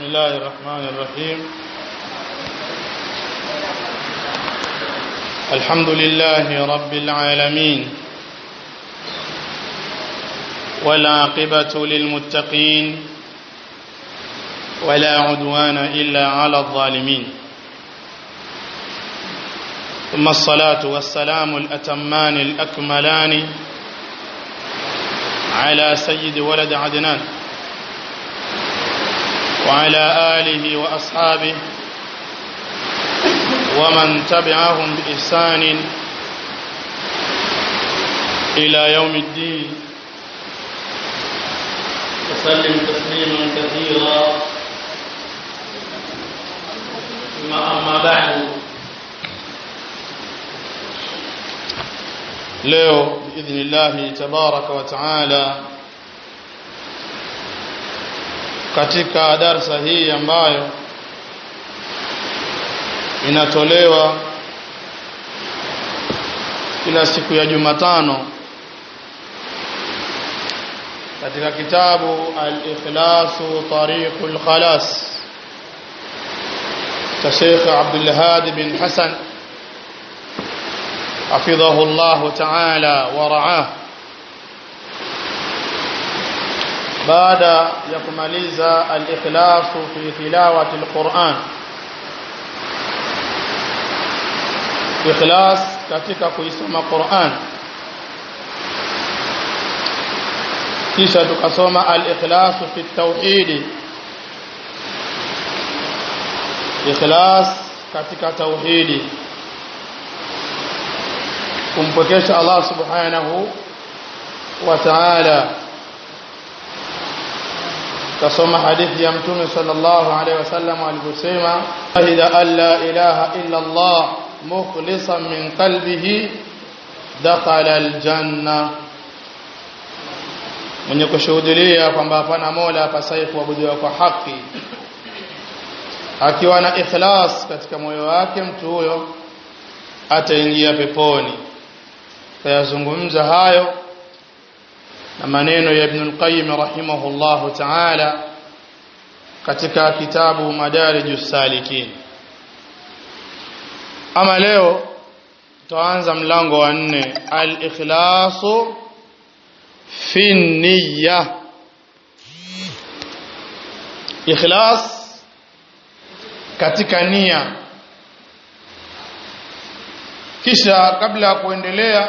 الله الرحمن الرحيم الحمد لله رب العالمين والعاقبة للمتقين ولا عدوان إلا على الظالمين ثم الصلاة والسلام الأتمان الأكملان على سيد ولد عدنان وعلى آله وأصحابه ومن تبعهم بإحسان إلى يوم الدين وسلم تسليما كثيرا ثم أما بعد leo biidhnillahi tabaraka wa taala katika darsa hii ambayo inatolewa kila siku ya Jumatano katika kitabu al-ikhlasu tariqul khalas cha Sheikh Abdul Hadi bin Hassan حفظه الله تعالى ورعاه بعد يكملز الإخلاص في تلاوة القرآن إخلاص katika kuisoma Qur'an kisha tukasoma al-ikhlas fi at-tauhid ikhlas katika tauhidi kumpokesha Allah subhanahu wa ta'ala kasoma hadithi ya mtume sallallahu alaihi wasallam aliposema shahida an la ilaha illa Allah mukhlisan min qalbihi dakhala aljanna mwenye kushuhudia kwamba hapana mola apasaye kuabudiwa kwa haki akiwa na ikhlas katika moyo wake mtu huyo ataingia peponi tayazungumza hayo na maneno ya Ibn al-Qayyim rahimahullah ta'ala katika kitabu Madarijus Salikin ama leo tutaanza mlango wa nne al-ikhlasu fi niyya ikhlas katika nia kisha kabla ya kuendelea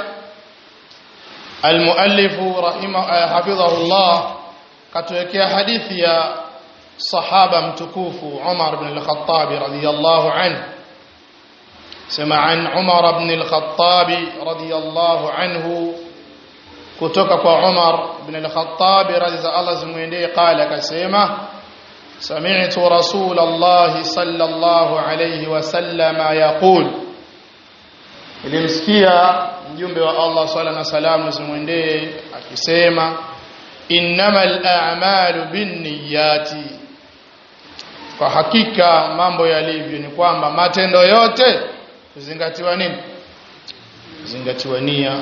المؤلف رحمه حفظه الله katuwekea hadithi ya sahaba mtukufu Umar ibn al-Khattab radiyallahu anhu sema an Umar ibn al-Khattab radiyallahu anhu kutoka kwa Umar ibn al-Khattab radhiya Allah zimwendee qala akasema sami'tu rasul Allah sallallahu alayhi wasallama yaqul ilimsikia mjumbe wa Allah swalla na salamu zimwendee akisema innamal a'malu binniyati kwa hakika mambo yalivyo ni kwamba matendo yote kuzingatiwa nini kuzingatiwa nia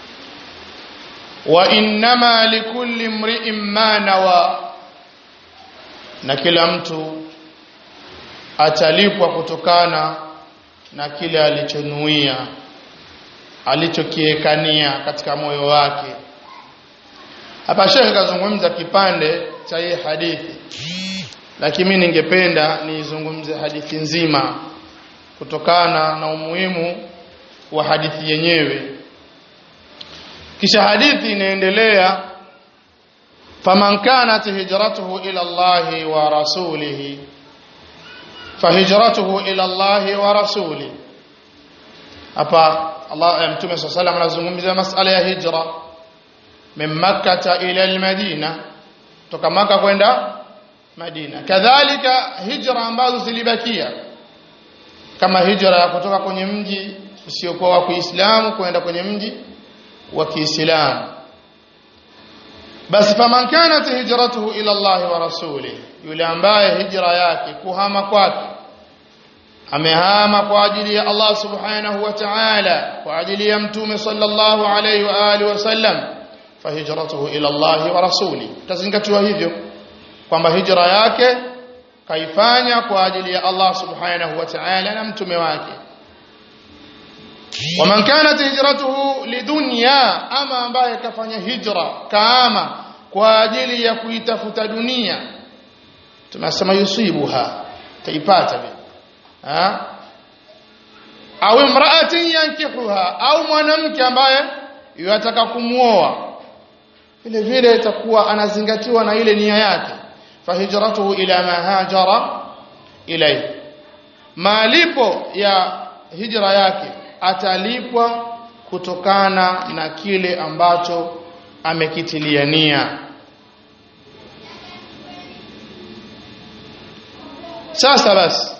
wa innama likulli mri'in ma nawa na kila mtu atalipwa kutokana na kile alichonuia alichokiekania katika moyo wake hapa shekhe kazungumza kipande cha hii hadithi lakini mimi ningependa niizungumze hadithi nzima kutokana na umuhimu wa hadithi yenyewe kisha hadithi inaendelea faman kanat hijratuhu ila Allahi wa rasulihi fahijratuhu ila Allahi wa rasulihi hapa Allah mtume swalla salam anazungumzia masala ya hijra min makkah ila almadina toka maka kwenda madina kadhalika hijra ambazo zilibakia kama hijra ya kutoka kwenye mji usiokuwa wa Kiislamu kwenda kwenye mji wa Kiislamu basi faman kanat hijratuhu ila Allah wa rasulih yule ambaye hijra yake kuhama kwake amehama kwa ajili ya Allah subhanahu wa ta'ala kwa ajili ya mtume sallallahu alayhi wa alihi wasallam fahijratuhu ila Allah wa rasuli tazingatiwa hivyo kwamba hijra yake kaifanya kwa ajili ya Allah subhanahu wa ta'ala na mtume wake waman kanat hijratuhu lidunya ama ambaye kafanya hijra kama kwa ajili ya kuitafuta dunia tunasema yusibuha taipata vile ha au imra'atin yankihuha au mwanamke ambaye yataka kumuoa vile vile itakuwa anazingatiwa na ile nia yake fahijratuhu ila ma hajara ilayhi malipo ya hijra yake atalipwa kutokana na kile ambacho amekitilia nia sasa basi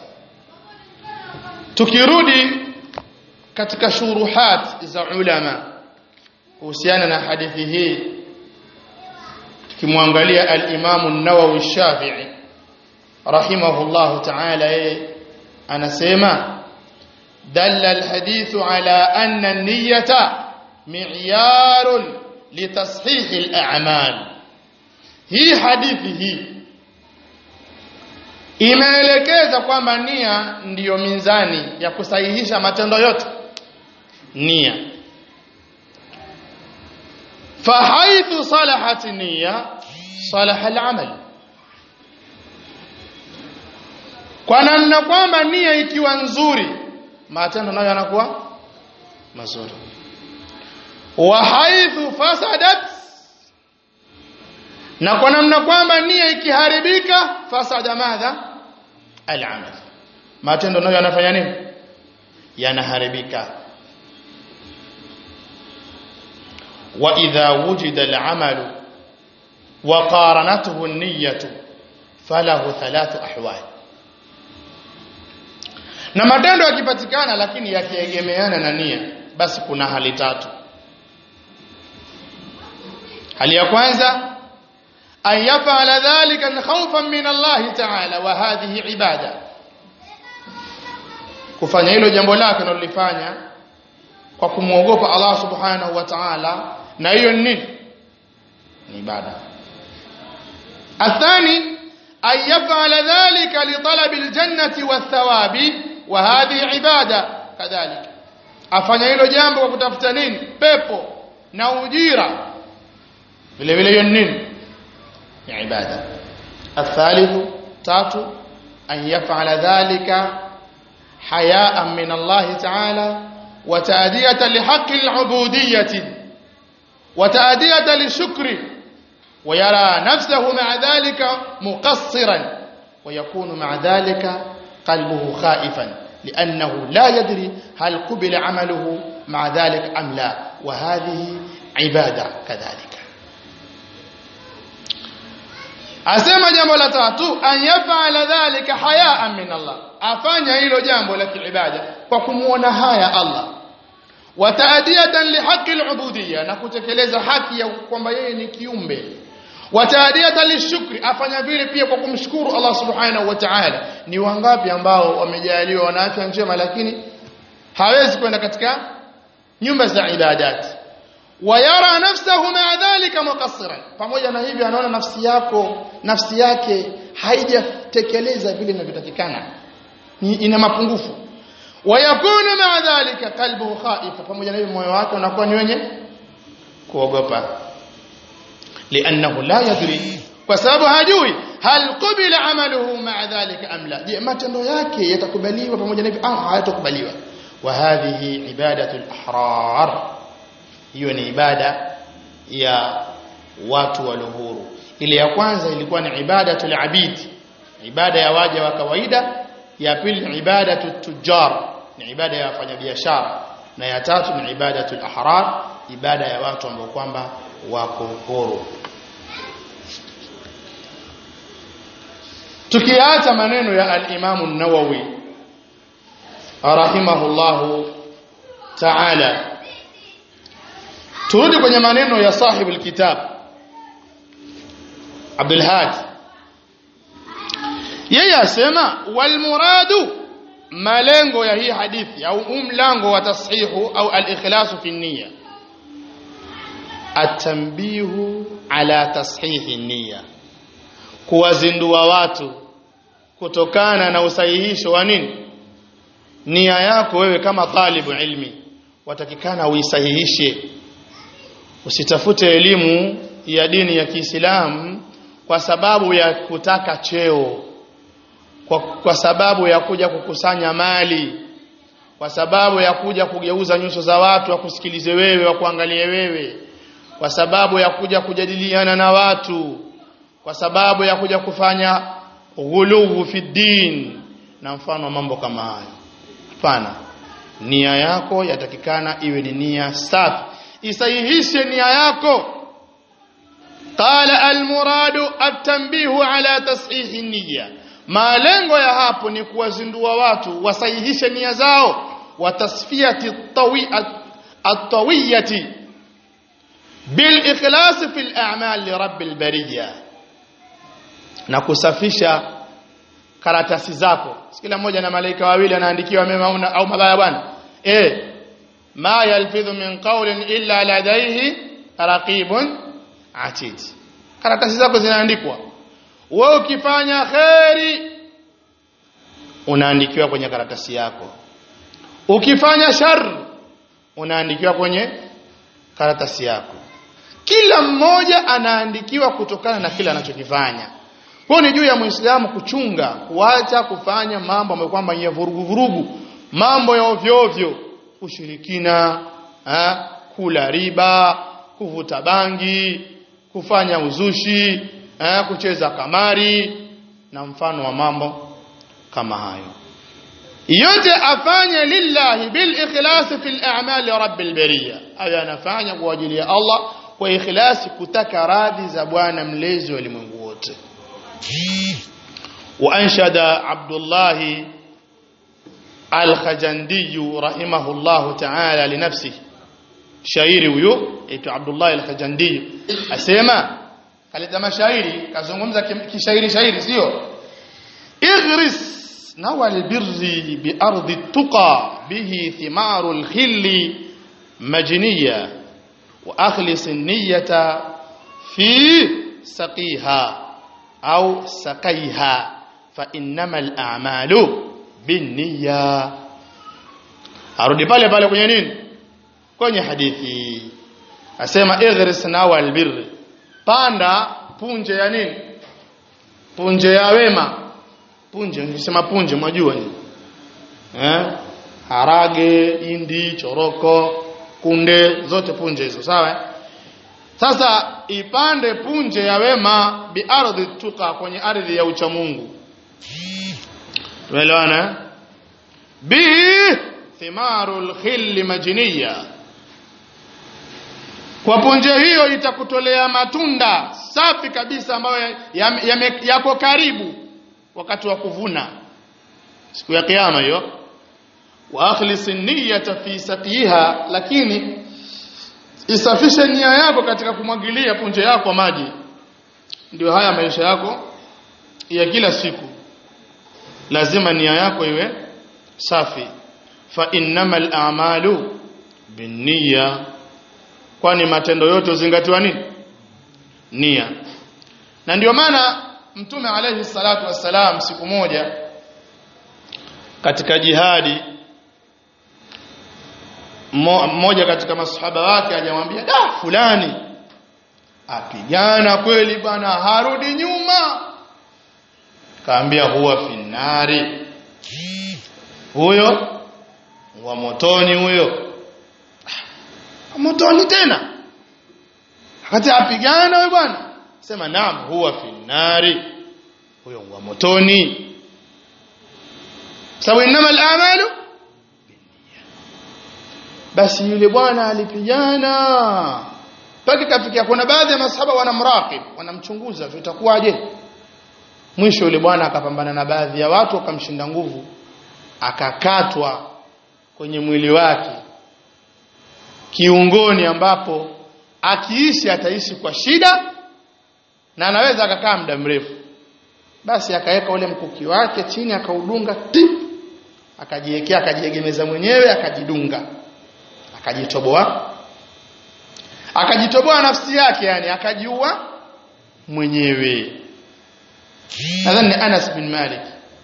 tukirudi katika shuruhat za ulama kuhusiana na hadithi hii tukimwangalia al-Imam an-Nawawi Shafi'i rahimahullahu ta'ala yeye anasema dalla al-hadithu ala anna an-niyyata mi'yarun litashih al-a'mal hii hadithi hii imeelekeza kwamba nia ndiyo mizani ya kusahihisha matendo yote nia fahaithu salahat nia salaha al-amal kwa namna kwamba nia ikiwa nzuri matendo nayo yanakuwa mazuri wa haithu fasadat na kwa namna kwamba nia ikiharibika fasada madha al-amal matendo nayo yanafanya nini yanaharibika wa idha wujida al-amal wa qaranatuhu an-niyyah falahu thalathu ahwal na matendo yakipatikana lakini yakiegemeana na nia basi kuna hali tatu hali ya kwanza أن يفعل ذلك خوفا من الله تعالى وهذه عبادة kufanya hilo jambo lake analolifanya kwa kumwogopa Allah subhanahu wa ta'ala na hiyo ni nini ni ibada athani an yaf'ala dhalika li talabi aljannati wathawabi wa hadhihi ibada kadhalika afanya hilo jambo kwa kutafuta nini pepo na ujira vile vile hiyo ni nini ni ibada الثالث تاتو أن يفعل ذلك حياء من الله تعالى وتأدية لحق العبودية وتأدية للشكر ويرى نفسه مع ذلك مقصرا ويكون مع ذلك قلبه خائفا لأنه لا يدري هل قبل عمله مع ذلك أم لا وهذه عبادة كذلك asema jambo la tatu an yafala dhalika hayaan min Allah afanya hilo jambo la kiibada kwa kumuona haya Allah wa taadiyatan lihaqqi alubudiyya na kutekeleza haki ya kwamba yeye ni kiumbe wa taadiyatan lishukri afanya vile pia kwa kumshukuru Allah subhanahu wa ta'ala ni wangapi ambao wamejaliwa wana afya njema lakini hawezi kwenda katika nyumba za ibadati wayara nafsahu ma'a dhalika muqassiran pamoja na hivyo anaona nafsi yako nafsi yake haijatekeleza vile inavyotakikana ina mapungufu wayakunu ma'a dhalika qalbuhu khaifa pamoja na hivyo moyo wake unakuwa ni wenye kuogopa li'annahu la yadri kwa sababu hajui hal qubila amaluhu ma'a dhalika am la je matendo yake yatakubaliwa pamoja na hivyo au hayatakubaliwa wa hadhihi ibadatu al-ahrar hiyo ni ibada ya watu waliohuru ile ya kwanza ilikuwa ni ibadatul abid ibada ya waja wa kawaida ya pili ni ibadatu tujar ni ibada ya wafanyabiashara na ya tatu ni ibadatul ahrar ibada ya watu ambao kwamba wako huru tukiacha maneno ya al-Imam an-Nawawi rahimahullahu ta'ala turudi kwenye maneno ya sahib alkitab Abdul Hadi yeye asema wal muradu malengo ya hii hadithi au umlango wa tashihu au al-ikhlasu fi niyya atambihu ala tashihi niyya kuwazindua watu kutokana na usahihisho wa nini nia yako wewe kama talibu ilmi watakikana uisahihishe usitafute elimu ya dini ya Kiislamu kwa sababu ya kutaka cheo kwa, kwa sababu ya kuja kukusanya mali kwa sababu ya kuja kugeuza nyuso za watu wakusikilize wewe wakuangalie wewe kwa sababu ya kuja kujadiliana na watu kwa sababu ya kuja kufanya ghuluwu fi din na mfano wa mambo kama hayo hapana nia yako yatakikana iwe ni nia safi isahihishe nia yako qala almuradu at-tanbihu ala tashihi niyya malengo ya hapo ni kuwazindua watu wasahihishe nia zao wa tasfiyati at-tawiyati bil ikhlas fi al-a'mal li rabbil bariyya na kusafisha karatasi zako kila mmoja na malaika wawili anaandikiwa mema au mabaya bwana eh ma yalfidhu min qawlin illa ladayhi raqibun atid karatasi zako zinaandikwa wewe ukifanya kheri unaandikiwa kwenye karatasi yako ukifanya shar unaandikiwa kwenye karatasi yako kila mmoja anaandikiwa kutokana na kile anachokifanya kwa ni juu ya muislamu kuchunga kuacha kufanya mambo ambayo kwamba ya vurugu vurugu mambo ya ovyo ovyo ushirikina ha? kula riba kuvuta bangi kufanya uzushi ha? kucheza kamari na mfano wa mambo kama hayo yote afanye lillahi bil ikhlas fil a'mal rabbil bariya aya anafanya kwa ajili ya Allah kwa ikhlasi kutaka radhi za bwana mlezi wa ulimwengu wote وأنشد عبد الله الخجندي رحمه الله تعالى لنفسه shairi huyo aitwa Abdullah al-Khajandi asema kaleta mashairi kazungumza kishairi shairi sio igris nawal birri bi ardi tuqa bihi thimaru al-khilli majniya wa akhlis an-niyyata fi saqiha au sakaiha fa innamal a'malu binniya arudi pale pale kwenye nini kwenye hadithi asema igris nawal birr panda punje ya nini punje ya wema punje nisema punje mwajua ni eh harage indi choroko kunde zote punje hizo sawa sasa ipande punje ya wema bi ardhi tuka kwenye ardhi ya uchamungu tumeelewana bi thimarul khill majniya kwa punje hiyo itakutolea matunda safi kabisa ambayo yako karibu wakati wa kuvuna siku ya kiyama hiyo wa akhlis niyyata fi saqiha lakini isafishe nia yako katika kumwagilia punje yako maji ndio haya maisha yako ya kila siku lazima nia yako iwe safi fa innamal a'malu binniya kwani matendo yote uzingatiwa nini nia na ndio maana mtume alayhi salatu wassalam siku moja katika jihadi mmoja katika masahaba wake ajamwambia da fulani apigana kweli bwana harudi nyuma kaambia huwa finari huyo wa motoni huyo motoni tena wakati apigana huyo bwana sema naam huwa finari huyo wa motoni sababu inama al-amalu basi yule bwana alipigana mpaka kafikia kuna baadhi ya masahaba wanamraqib wanamchunguza itakuwaje mwisho yule bwana akapambana na baadhi ya watu akamshinda nguvu akakatwa kwenye mwili wake kiungoni ambapo akiishi ataishi kwa shida na anaweza akakaa muda mrefu basi akaweka ule mkuki wake chini akaudunga tip akajiwekea akajiegemeza mwenyewe akajidunga akajitoboa akajitoboa nafsi yake yani akajiua mwenyewe nadhani Anas bin Malik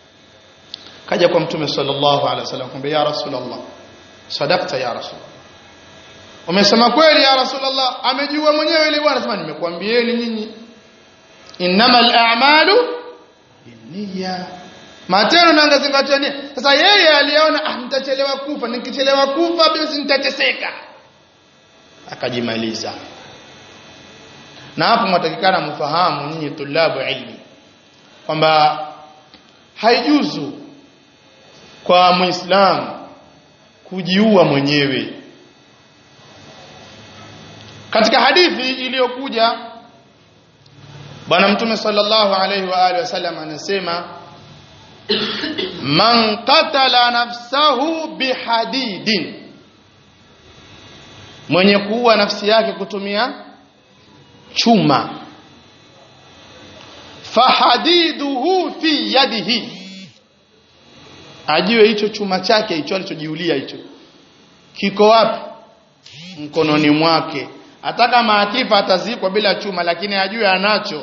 kaja kwa mtume sallallahu alaihi wasallam kumbe ya rasulullah sadaqta ya rasul umesema kweli ya rasulullah amejua mwenyewe ile bwana sema nimekuambieni nyinyi innamal a'malu binniya matendo nangazingatia nia sasa yeye aliona ah nitachelewa kufa nikichelewa kufa basi nitateseka akajimaliza na hapo mwatakikana mfahamu nyinyi tulabu ilmi kwamba haijuzu kwa muislamu kujiua mwenyewe katika hadithi iliyokuja bwana mtume sallallahu alaihi wa alihi wasallam anasema man qatala nafsahu bihadidin mwenye kuua nafsi yake kutumia chuma fahadiduhu fi yadihi ajue hicho chuma chake hicho alichojiulia hicho kiko wapi mkononi mwake hata kama akifa atazikwa bila chuma lakini ajue anacho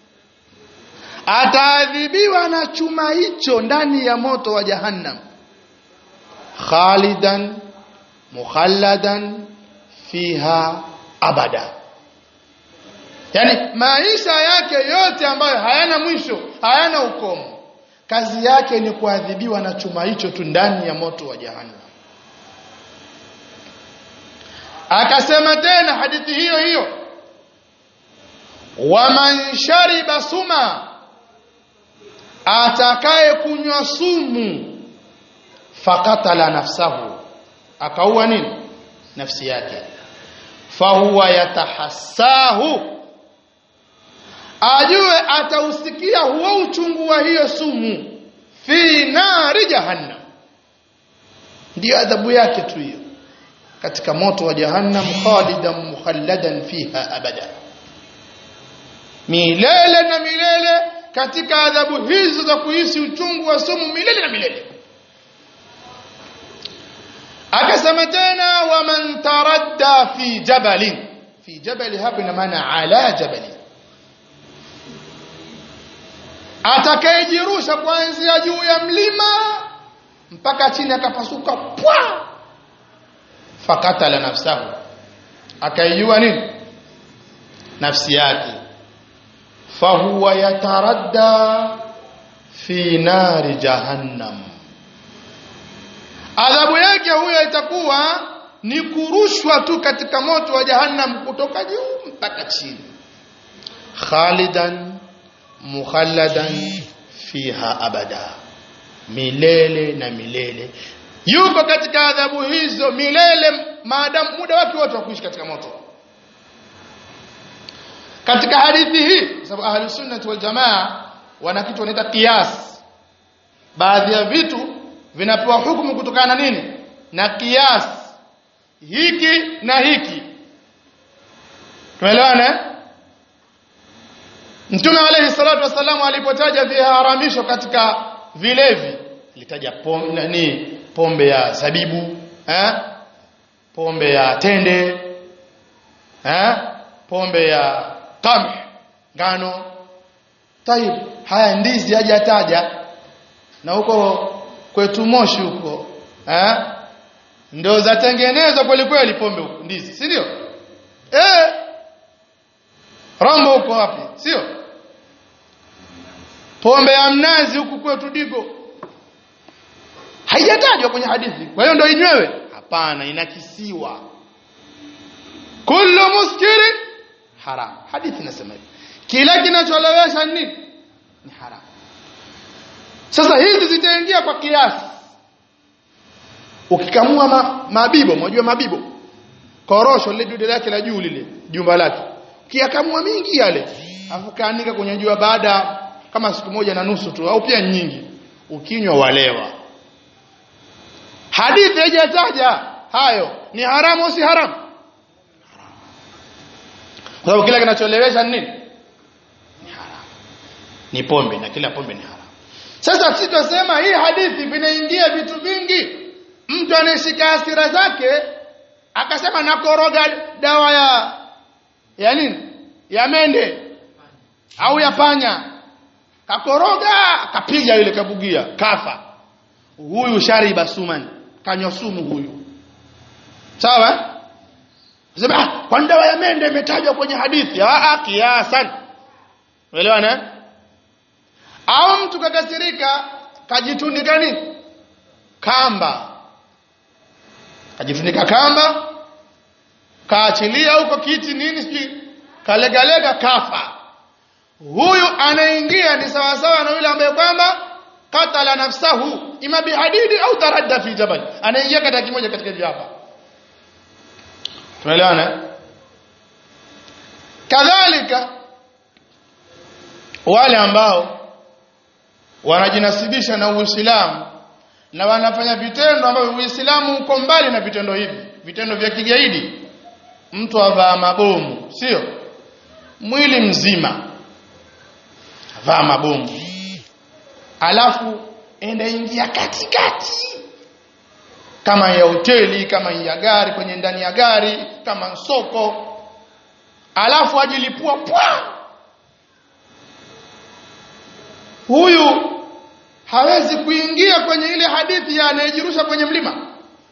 ataadhibiwa na chuma hicho ndani ya moto wa jahannam khalidan mukhalladan fiha abada yani maisha yake yote ambayo hayana mwisho hayana ukomo kazi yake ni kuadhibiwa na chuma hicho tu ndani ya moto wa jahannam akasema tena hadithi hiyo hiyo waman shariba suma atakaye kunywa sumu fakatala nafsahu akaua nini nafsi yake fahuwa yatahassahu ajue atausikia huo uchungu wa hiyo sumu fi nari jahannam ndiyo adhabu yake tu hiyo katika moto wa jahannam khalidan mukhalladan fiha abada milele na milele katika adhabu hizo za kuhisi uchungu wa sumu milele na milele akasema tena waman taradda fi jabalin fi jabali hapa ina maana ala jabali atakayejirusha kuanzia juu ya mlima mpaka chini akapasuka pwa fakatala nafsahu akaijua nini nafsi yake fahuwa yataradda fi nari jahannam adhabu yake huyo itakuwa ni kurushwa tu katika moto wa jahannam kutoka juu mpaka chini khalidan mukhalladan fiha abada milele na milele yuko katika adhabu hizo milele maadamu muda wake wote wa kuishi katika moto katika hadithi hii sababu ahli sunnah wal jamaa wana kitu wanaita qiyas baadhi ya vitu vinapewa hukumu kutokana na nini na qiyas hiki na hiki tumeelewana Mtume alayhi salatu wasallam alipotaja viharamisho katika vilevi alitaja pombe nani pombe ya zabibu eh pombe ya tende eh pombe ya qamh ngano tayib haya ndizi hajataja na huko kwetu Moshi huko eh ndio zatengenezwa kweli kweli pombe huko ndizi si ndio eh Rombo huko wapi sio pombe ya mnazi huku kwetu Digo haijatajwa kwenye hadithi kwa hiyo ndio inywewe hapana inakisiwa kullu muskiri haram hadithi inasema hivi kila kinacholewesha nini ni haram sasa hizi zitaingia kwa kiasi ukikamua ma, mabibo unajua mabibo korosho lile dude lake la juu lile jumba lake ukiyakamua mingi yale afu kaanika kwenye jua baada kama siku moja na nusu tu au pia nyingi ukinywa walewa hadithi haijataja hayo ni haramu si haramu kwa sababu kila kinacholewesha nini ni haramu ni pombe na kila pombe ni haramu sasa sisi tunasema hii hadithi vinaingia vitu vingi mtu anayeshika hasira zake akasema nakoroga dawa ya ya nini ya mende au ya panya kakoroga kapiga ile kabugia kafa huyu shariba suman kanywa sumu huyu sawa sema ah kwa dawa ya mende imetajwa kwenye hadithi ah kiasan umeelewana au mtu kakasirika kajitundika nini kamba kajifunika kamba kaachilia huko kiti nini sijui kalegalega kafa huyu anaingia ni sawa sawa na yule ambaye kwamba katala nafsahu ima bihadidi au taradda fi jabal anaingia katika kimoja katika hivi hapa tunaelewana kadhalika wale ambao wanajinasibisha na Uislamu na wanafanya vitendo ambavyo Uislamu uko mbali na vitendo hivi vitendo vya kigaidi mtu avaa mabomu sio mwili mzima avaa mabomu alafu enda ingia katikati kama ya hoteli kama ya gari kwenye ndani ya gari kama soko alafu ajilipua pwa huyu hawezi kuingia kwenye ile hadithi ya anayejirusha kwenye mlima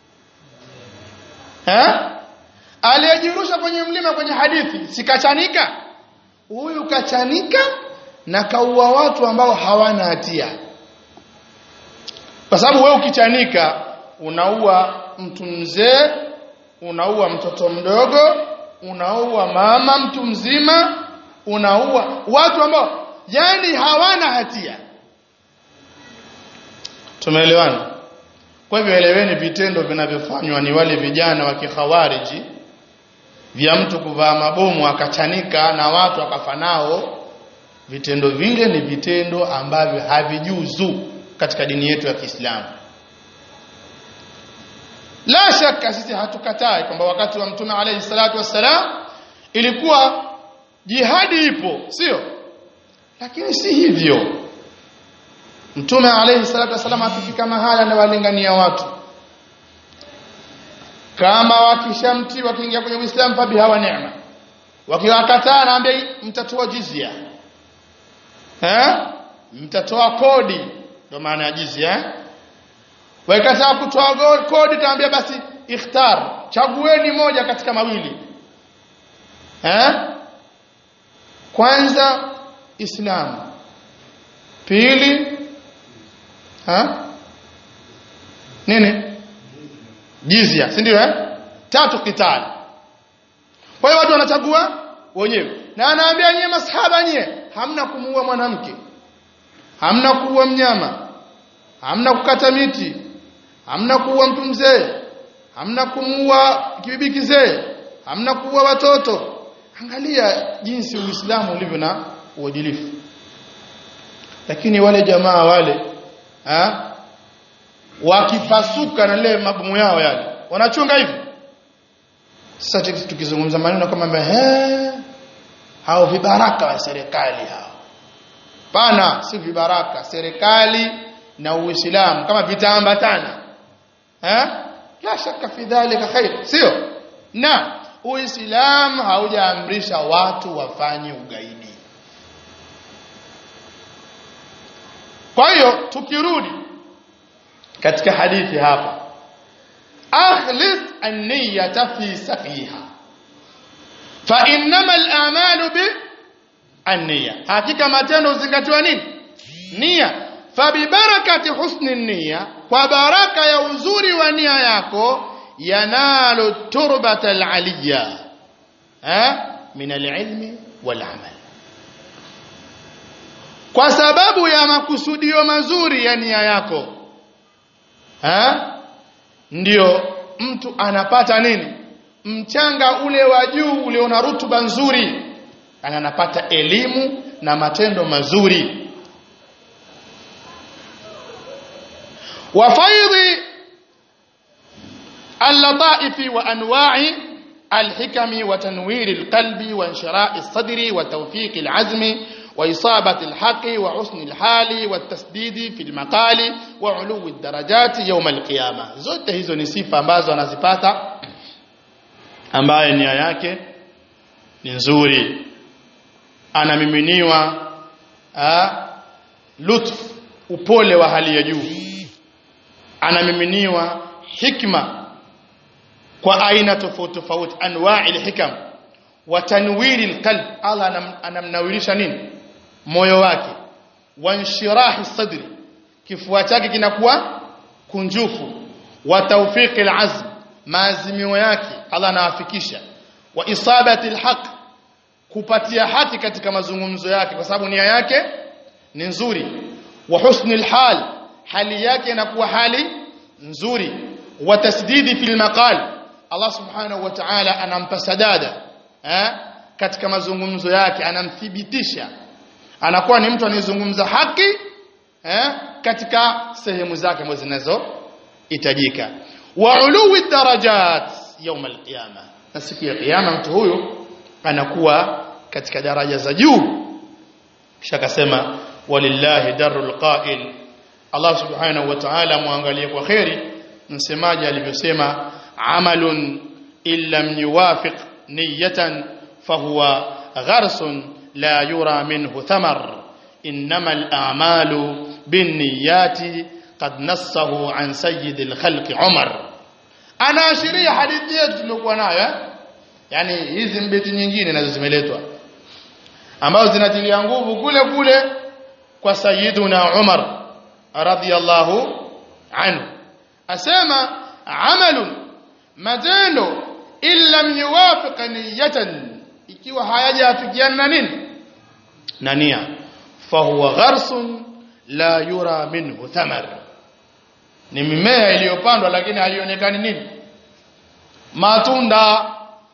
eh aliyejirusha kwenye mlima kwenye hadithi sikachanika huyu kachanika na kaua watu ambao hawana hatia kwa sababu wewe ukichanika unaua mtu mzee unaua mtoto mdogo unaua mama mtu mzima unaua watu ambao yani hawana hatia tumeelewana kwa hivyo eleweni vitendo vinavyofanywa ni wale vijana wa kikhawariji vya mtu kuvaa mabomu akachanika na watu akafa nao vitendo vile ni vitendo ambavyo havijuzu katika dini yetu ya Kiislamu la shaka sisi hatukatai kwamba wakati wa mtume alayhi salatu wassalam ilikuwa jihadi ipo sio lakini si hivyo mtume alayhi salatu wassalam akifika mahala na walingania watu kama wakishamti wakiingia kwenye Uislamu fa bihawa neema wakiwakataa naambia mtatoa jizya eh mtatoa kodi ndio maana ya jizya eh wakikataa kutoa kodi taambia basi ikhtar chagueni moja katika mawili eh kwanza Islam pili ha nini jizya si ndio eh tatu kitali kwa hiyo watu wanachagua wenyewe na anaambia nyie masahaba nyie hamna kumuua mwanamke hamna kuua mnyama hamna kukata miti hamna kuua mtu mzee hamna kumuua kibibi kizee hamna kuua watoto angalia jinsi uislamu ulivyo na uadilifu lakini wale jamaa wale ha? wakipasuka na ile mabomu yao yale wanachunga hivi sasa tukizungumza maneno kama he hao vibaraka wa serikali hao pana si vibaraka serikali na uislamu kama vitaambatana eh la shaka fi dhalika khair sio na uislamu haujaamrisha watu wafanye ugaidi kwa hiyo tukirudi katika hadithi hapa akhlis an-niyyata fi safiha fa innama al-a'malu bi an-niyya hakika matendo uzingatiwa nini nia fa bi barakati husni an-niyya kwa baraka ya uzuri wa nia yako yanalu turbata al-aliyya eh min al-ilmi wal-amal kwa sababu ya makusudio mazuri ya nia yako ha? ndio mtu anapata nini mchanga ule wa juu ule una rutuba nzuri anapata elimu na matendo mazuri wafaidhi اللطائف وانواع الحكم وتنوير القلب وانشراء الصدر وتوفيق العزم وإصابة الحق وحسن الحال والتسديد في المقال وعلو الدرجات يوم القيامة zote hizo ni sifa ambazo anazipata ambaye nia yake ni nzuri anamiminiwa lutf upole wa hali ya juu anamiminiwa hikma kwa aina tofauti tofauti anwa'il hikam wa tanwiri alqalb Allah anam, anamnawirisha nini moyo wake wa inshirahi sadri kifua chake kinakuwa kunjufu wa tawfiqi alazm maazimio yake Allah anawafikisha wa isabati alhaq kupatia haki katika mazungumzo yake kwa sababu nia yake ni nzuri wa husni alhal hali yake inakuwa hali nzuri wa tasdidi fil maqal Allah subhanahu wa ta'ala anampa sadada eh katika mazungumzo yake anamthibitisha anakuwa ni mtu anayezungumza haki eh katika sehemu zake ambazo zinazohitajika wa uluwi darajat يوم القيامه na siku ya kiyama mtu huyu anakuwa katika daraja za juu kisha akasema walillahi darul qa'il Allah subhanahu wa ta'ala muangalie kwa khairi msemaji alivyosema amalun illam yuwafiq niyatan fahuwa gharsun la yura minhu thamar innama al-a'malu binniyati qad nassahu an sayyidil khalqi Umar anaashiria hadithi yetu tuliokuwa nayo eh? yani hizi mbeti nyingine nazo zimeletwa ambazo zinatilia nguvu kule kule kwa sayyiduna Umar radhiyallahu anhu asema amalun matendo illam yuwafiq niyatan ikiwa hayajafikiana na nini na nia fahuwa gharsun la yura minhu thamar ni mimea iliyopandwa lakini halionekani nini matunda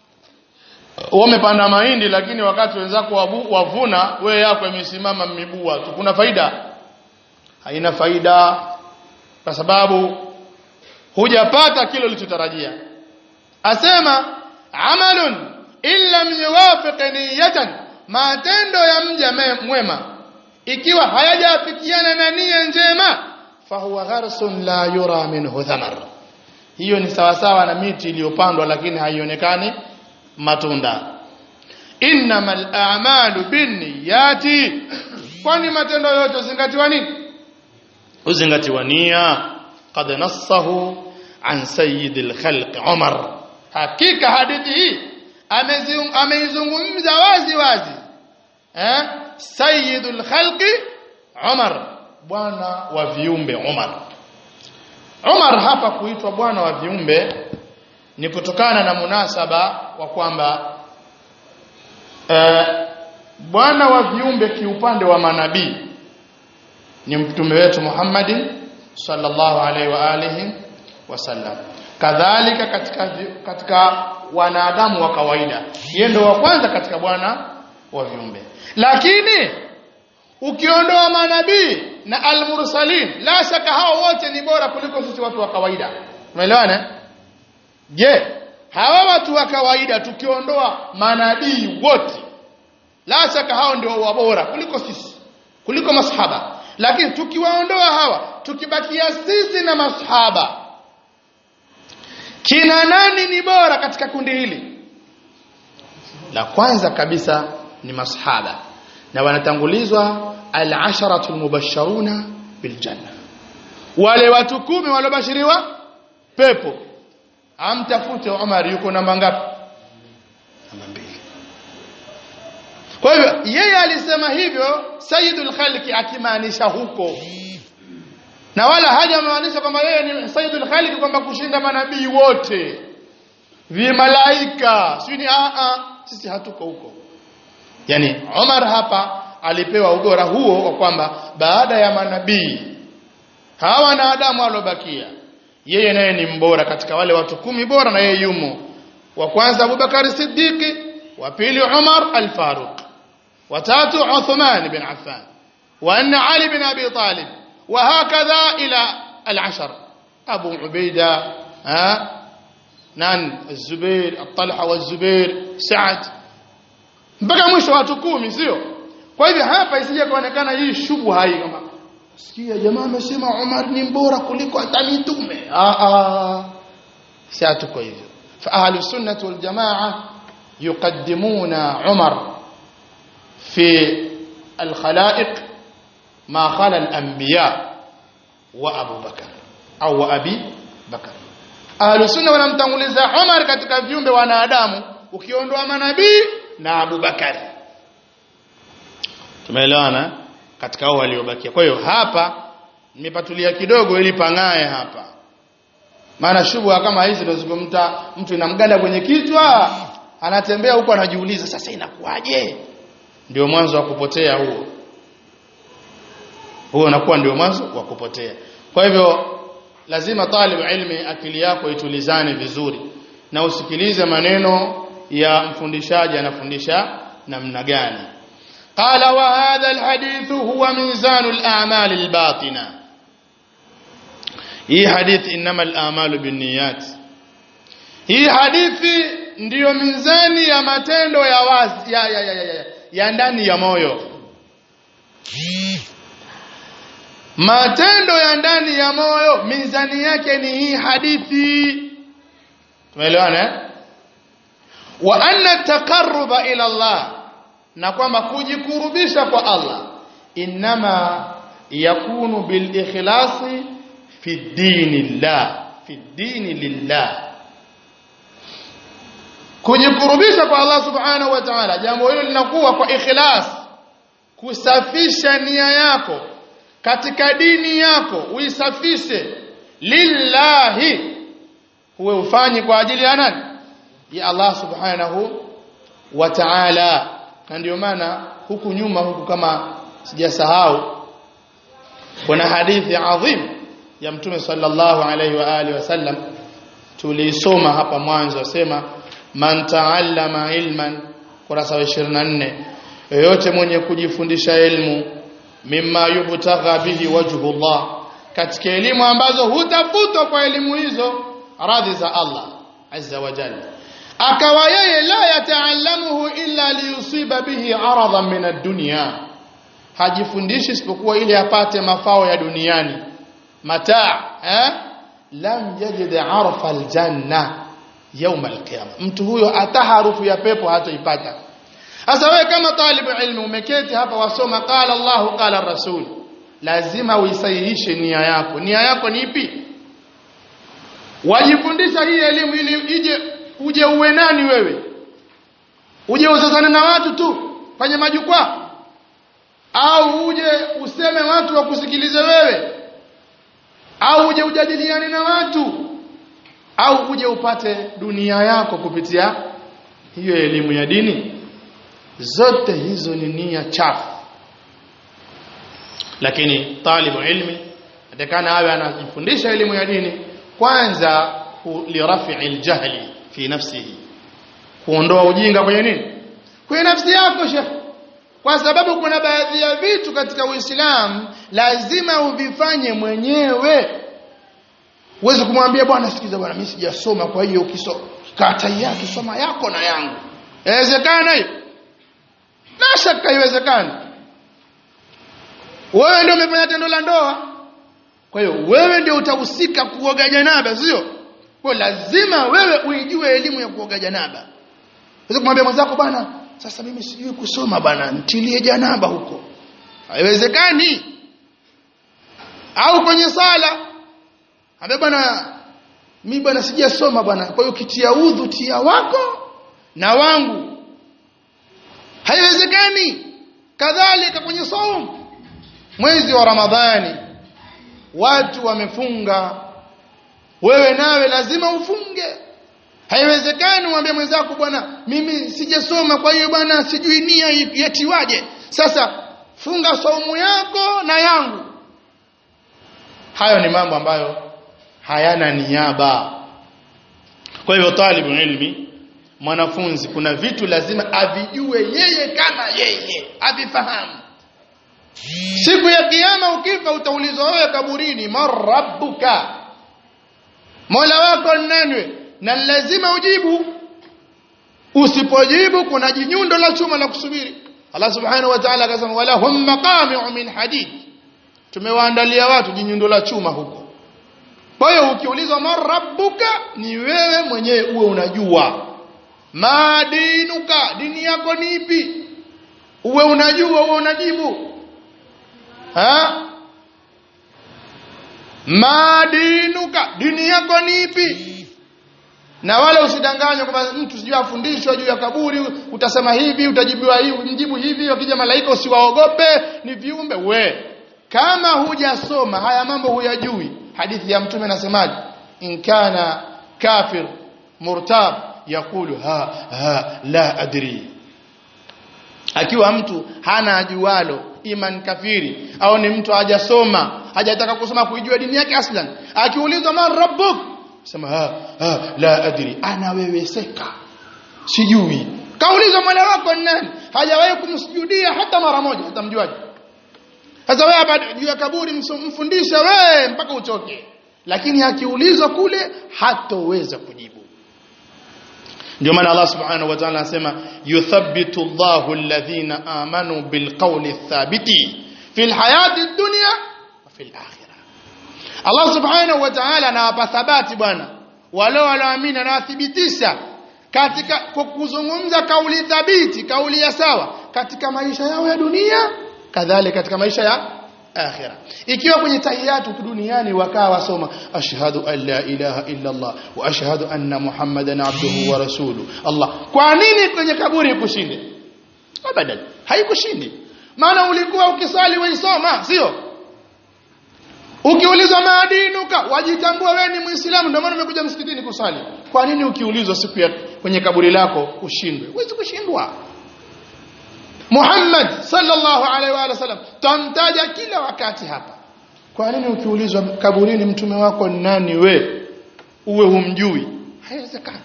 wamepanda mahindi lakini wakati wenzako wavuna wewe yako imesimama mibua tu kuna faida haina faida kwa sababu hujapata kile ulichotarajia asema amalun illa yuwafiq niyatan matendo ya mja mwema ikiwa hayajafikiana na nia njema fahuwa gharsun la yura minhu thamar hiyo ni sawasawa na miti iliyopandwa lakini haionekani matunda innamal a'malu binniyati kwani matendo yote zingatiwa nini uzingatiwa nia qad nassahu an sayyidil khalq Umar hakika hadithi hii ameizungumza wazi wazi eh sayyidul khalqi Umar bwana wa viumbe Umar Umar hapa kuitwa bwana wa viumbe ni kutokana na munasaba wa kwamba eh, bwana wa viumbe kiupande wa manabii ni mtume wetu Muhammad sallallahu alaihi wa alihi wasallam kadhalika katika katika wanadamu wa kawaida yeye ndo wa kwanza katika bwana wa viumbe lakini ukiondoa manabii na almursalin la shaka hao wote ni bora kuliko sisi watu wa kawaida umeelewana je hawa watu wa kawaida tukiondoa manabii wote la shaka hao ndio wabora kuliko sisi kuliko masahaba lakini tukiwaondoa hawa tukibakia sisi na masahaba kina nani ni bora katika kundi hili la kwanza kabisa ni masahaba na wanatangulizwa al-asharatu al-mubashsharuna bil janna wale watu kumi waliobashiriwa pepo amtafute Umar yuko namba ngapi namba mbili kwa hivyo yeye alisema hivyo sayyidul khalqi akimaanisha huko na wala hajamaanisha kwamba yeye ni sayyidul khalqi kwamba kushinda manabii wote vimalaika si ni a a sisi hatuko huko yani Umar hapa alipewa ubora huo wa kwamba baada ya manabii hawa wanadamu waliobakia yeye naye ni mbora katika wale watu kumi bora na yeye yumo wa kwanza Abubakar Siddiqi wa pili Umar al-Faruq wa tatu Uthman bin Affan wa anna Ali bin Abi Talib wa hakadha ila al-ashar Abu Ubaida ha nan الزبير الطلحه والزبير سعد mpaka mwisho watu kumi sio kwa hivyo hapa isije kuonekana hii shubha hii kama sikia jamaa amesema Umar ni mbora kuliko hata mitume ah ah si hatuko hivyo fa ahlu sunnah wal jamaa yuqaddimuna Umar fi al khalaiq ma khala al anbiya wa Abu Bakar au wa Abi Bakar Ahlus sunna wanamtanguliza Umar katika viumbe wanadamu ukiondoa manabii na Abu Bakari tumeelewana katika hao waliobakia kwa hiyo hapa nimepatulia kidogo ili pangae hapa maana shubha kama hizi tunazungumta mtu inamganda kwenye kichwa anatembea huko anajiuliza sasa inakuwaje ndio mwanzo wa kupotea huo huo unakuwa ndio mwanzo wa kupotea kwa hivyo lazima talib ilmi akili yako itulizane vizuri na usikilize maneno ya mfundishaji anafundisha namna gani qala wa hadha alhadith huwa mizanu al-a'mal al-batina hii hadithi inama al-a'malu binniyat hii hadithi ndiyo mizani ya matendo ya wazi ya, ya, ya, ya, ya, ya ndani ya moyo matendo ya ndani ya moyo mizani yake ni hii hadithi tumeelewana eh? wa anna taqarruba ila Allah na kwamba kujikurubisha kwa Allah inama yakunu bil ikhlasi fi dinillah fi dini lillah kujikurubisha kwa Allah subhanahu wa ta'ala jambo hilo linakuwa kwa ikhlas kusafisha nia yako katika dini yako uisafishe lillahi huwe ufanyi kwa ajili ya nani ya Allah subhanahu wa ta'ala na ndio maana huku nyuma huku kama sijasahau kuna hadithi adhim ya mtume sallallahu alaihi wa alihi wasallam tulisoma hapa mwanzo asema man taallama ilman kurasa wa 24 yoyote mwenye kujifundisha elimu mimma yubtagha bihi wajhu Allah katika elimu ambazo hutafutwa kwa elimu hizo radhi za Allah azza wa jalla akawa yeye la yataallamuhu illa liyusiba bihi aradan min ad-dunya hajifundishi isipokuwa ili apate mafao ya duniani mataa eh lam yajid arfa aljanna yawm alqiyama mtu huyo hata harufu ya pepo hatoipata sasa wewe kama talibu ilmu umeketi hapa wasoma qala Allah qala rasul lazima uisahihishe nia yako nia yako ni ipi wajifundisha hii elimu ili ije uje uwe nani wewe uje uzozane na watu tu kwenye majukwaa au uje useme watu wakusikilize wewe au uje ujadiliane na watu au uje upate dunia yako kupitia hiyo elimu ya dini zote hizo ni nia chafu lakini talibu ilmi atakana awe anajifundisha elimu ya dini kwanza lirafi'i aljahli fi nafsihi kuondoa ujinga kwenye nini kwenye nafsi yako shekh kwa sababu kuna baadhi ya vitu katika Uislamu lazima uvifanye mwenyewe uweze kumwambia bwana sikiza bwana mimi sijasoma kwa hiyo ukisoma kata yake soma yako na yangu inawezekana hiyo la shaka haiwezekani wewe ndio umefanya tendo la ndoa kwa hiyo wewe ndio utahusika kuoga janaba sio kwa lazima wewe uijue elimu ya kuoga janaba Unaweza kumwambia mwenzako bwana sasa mimi sijui kusoma bwana ntilie janaba huko haiwezekani au kwenye sala ambaye bwana mimi bwana sijasoma bwana kwa hiyo kitia udhu tia wako na wangu haiwezekani kadhalika kwenye saumu mwezi wa ramadhani watu wamefunga wewe nawe lazima ufunge haiwezekani mwambie mwenzako bwana mimi sijasoma kwa hiyo bwana sijui nia yatiwaje sasa funga saumu yako na yangu hayo ni mambo ambayo hayana niaba kwa hivyo talibu ilmi mwanafunzi kuna vitu lazima avijue yeye kama yeye avifahamu siku ya kiyama ukifa utaulizwa wewe kaburini marabbuka mola wako nani na lazima ujibu usipojibu kuna jinyundo la chuma la kusubiri Allah subhanahu wa ta'ala akasema wala hum maqami'u min hadid tumewaandalia watu jinyundo la chuma huko kwa hiyo ukiulizwa marabbuka ni wewe mwenyewe uwe unajua madinuka dini yako ni ipi uwe unajua uwe unajibu ha madinuka dini yako ni ipi na wala usidanganywe kwamba mtu sijui afundishwa juu ya kaburi utasema hivi utajibiwa hivi mjibu hivi wakija malaika usiwaogope ni viumbe we kama hujasoma haya mambo huyajui hadithi ya mtume nasemaje in kana kafir murtab yakulu ha ha la adri akiwa mtu hana ajualo iman kafiri au ni mtu hajasoma hajataka kusoma kuijua dini yake aslan akiulizwa man rabbuk sema ha, ha la adri anaweweseka sijui kaulizwa mola wako ni nani hajawahi kumsujudia hata mara moja utamjuaje sasa wewe hapa juu ya kaburi mfundisha wewe mpaka uchoke lakini akiulizwa kule hatoweza kujibu ndio maana Allah subhanahu wa ta'ala anasema yuthabbitu Allahu alladhina amanu bilqawli thabiti fil hayati dunya wa fil akhirah Allah subhanahu wa ta'ala anawapa thabati bwana wale walioamini anawathibitisha katika kuzungumza kauli thabiti kauli ya sawa katika maisha yao ya dunia kadhalika katika maisha ya akhira ikiwa kwenye tahiyatu duniani wakaa wasoma ashhadu an la ilaha illa Allah wa ashhadu anna muhammadan abduhu wa rasuluhu Allah kwa nini kwenye kaburi kushinde abadan haikushindi maana ulikuwa ukisali waisoma sio ukiulizwa maadinuka wajitambua wewe ni muislamu ndio maana umekuja msikitini kusali kwa nini ukiulizwa siku ya kwenye kaburi lako ushindwe huwezi kushindwa Muhammad sallallahu alaihi wa sallam tamtaja kila wakati hapa kwa nini ukiulizwa kaburini mtume wako ni nani we uwe humjui haiwezekani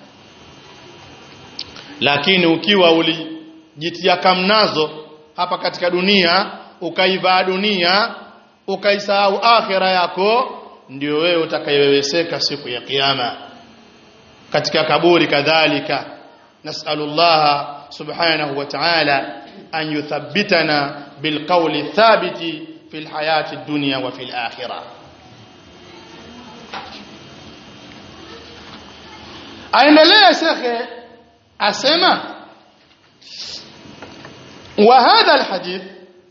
lakini ukiwa ulijitia kamnazo hapa katika dunia ukaivaa dunia ukaisahau akhira yako ndio wewe utakayeweweseka siku ya kiyama katika kaburi kadhalika nasallallahu subhanahu wa ta'ala أن يثبتنا بالقول الثابت في الحياة الدنيا وفي الآخرة aendelea shekhe asema wa hadha alhadith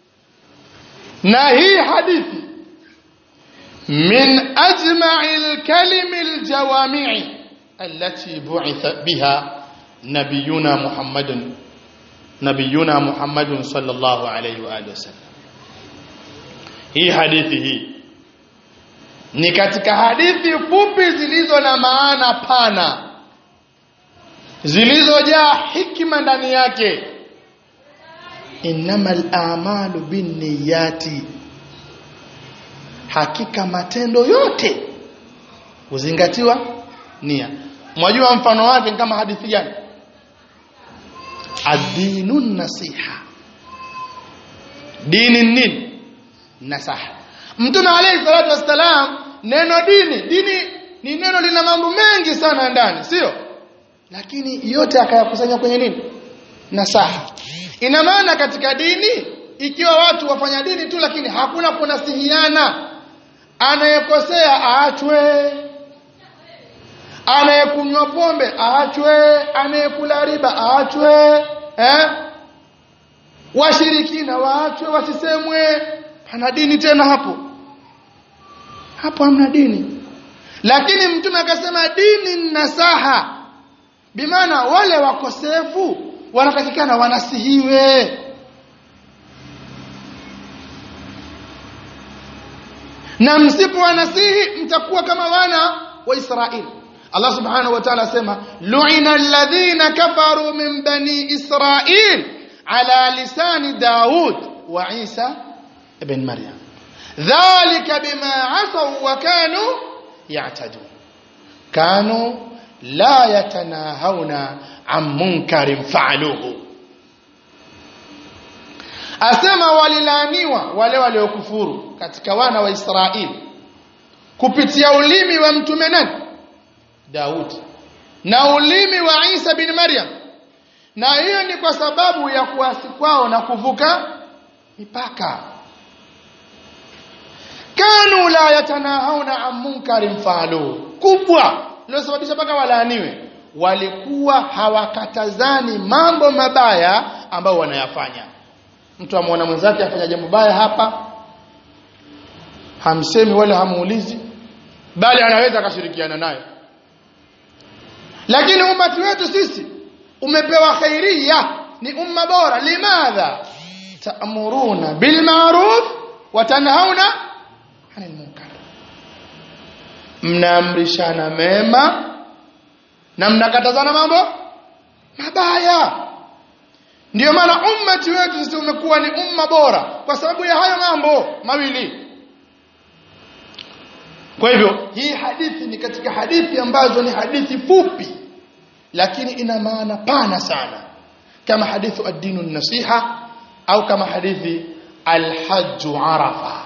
na hii hadithi min ajma'i alkalim aljawami'i allati bu'itha biha nabiyuna muhammadun nabiyuna Muhammadun sallallahu alayhi wa alihi wasallam hii hadithi hii ni katika hadithi fupi zilizo na maana pana zilizojaa hikima ndani yake innamal a'malu binniyati hakika matendo yote huzingatiwa nia mwajua mfano wake kama hadithi gani adinu nasiha dini nini nasaha mtume alayhi salatu wassalam neno dini dini ni neno lina mambo mengi sana ndani sio lakini yote akayakusanya kwenye nini nasaha ina maana katika dini ikiwa watu wafanya dini tu lakini hakuna kunasihiana anayekosea aachwe anayekunywa pombe aachwe anayekula riba aachwe eh washirikina waachwe wasisemwe pana dini tena hapo hapo hamna dini lakini mtume akasema dini nasaha bimaana wale wakosefu wanatakikana wanasihiwe na msipo wanasihi mtakuwa kama wana wa Israeli Allah subhanahu wa ta'ala asema lu'ina alladhina kafaru min bani Israil ala lisani Daud wa Isa ibn Maryam dhalika bima asaw wa kanu ya'tadun kanu la yatanahawna an munkarin fa'aluhu asema walilaaniwa wale waliokufuru katika wana wa Israeli kupitia ulimi wa mtume nani Daud na ulimi wa Isa bin Maryam na hiyo ni kwa sababu ya kuasi kwao na kuvuka mipaka kanu la yatanahawna an munkarin fa'aluhu kubwa lilosababisha mpaka walaaniwe walikuwa hawakatazani mambo mabaya ambayo wanayafanya mtu amwona mwenzake afanya jambo baya hapa hamsemi wala hamuulizi bali anaweza akashirikiana naye lakini umati wetu sisi umepewa khairia ni umma bora limadha ta'muruna bil ma'ruf wa tanhauna 'anil munkar mnaamrishana mema na mnakatazana mambo mabaya ndio maana ummati wetu sisi umekuwa ni umma bora kwa sababu ya hayo mambo mawili kwa hivyo hii hadithi ni katika hadithi ambazo ni hadithi fupi lakini ina maana pana sana kama hadithu ad-dinu nasiha au kama hadithi al-hajj arafa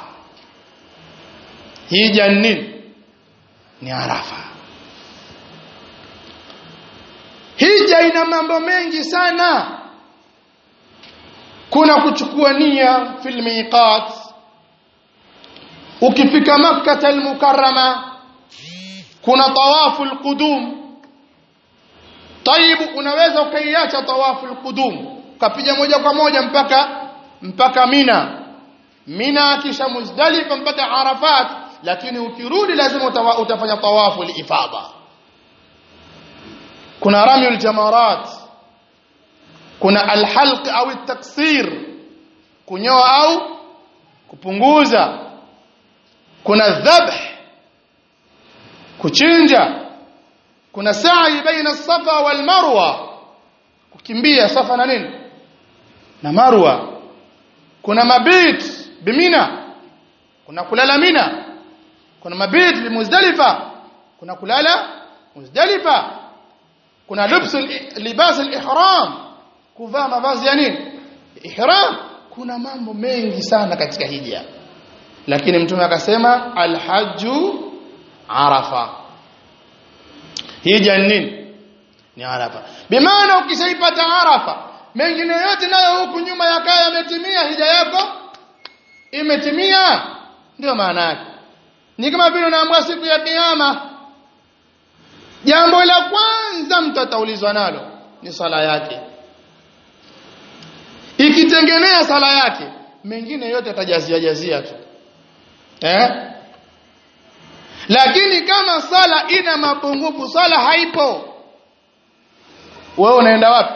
hija nini ni arafa hija ina mambo mengi sana kuna kuchukua nia fil miqat ukifika makkah al-mukarrama kuna tawafu al-qudum tayib unaweza ukaiacha tawafu al-qudum ukapiga moja kwa moja mpaka mpaka mina mina kisha muzdalifa mpaka arafat lakini ukirudi lazima utawa, utafanya tawafu al-ifada kuna ramyul jamarat kuna alhalq au at-taksir kunyoa au kupunguza kuna dhabh kuchinja kuna sa'i baina safa wal marwa kukimbia safa na nini na marwa kuna mabit bimina kuna kulala mina kuna mabit bimuzdalifa kuna kulala muzdalifa kuna lubsu libas al-ihram kuvaa mavazi ya nini ihram kuna mambo mengi sana katika hija lakini mtume akasema alhaju arafa hija nini ni arafa bimaana ukishaipata arafa mengine yote nayo huku nyuma yakaa yametimia hija yako imetimia ndio maana yake ni kama vile unaamua siku ya kiyama jambo la kwanza mtu ataulizwa nalo ni sala yake ikitengenea sala yake mengine yote atajazia jazia tu eh lakini kama sala ina mapungufu sala haipo wewe unaenda wapi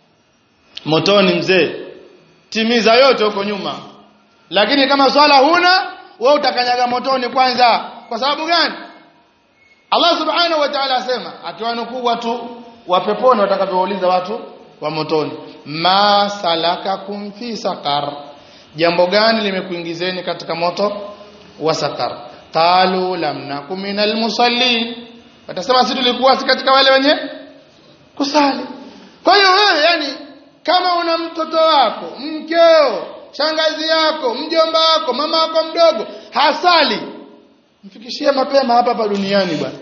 motoni mzee timiza yote huko nyuma lakini kama swala huna wewe utakanyaga motoni kwanza kwa sababu gani Allah subhanahu wa ta'ala asema akiwanukuu watu wa peponi watakavyouliza watu wa motoni ma salakakum fi saqar jambo gani limekuingizeni katika moto wa saqar qalu lam nakum minal musallin watasema sisi tulikuwa si katika wale wenye kusali kwa hiyo wewe yani kama una mtoto wako mkeo shangazi yako mjomba wako mama wako mdogo hasali mfikishie mapema hapa hapa duniani bwana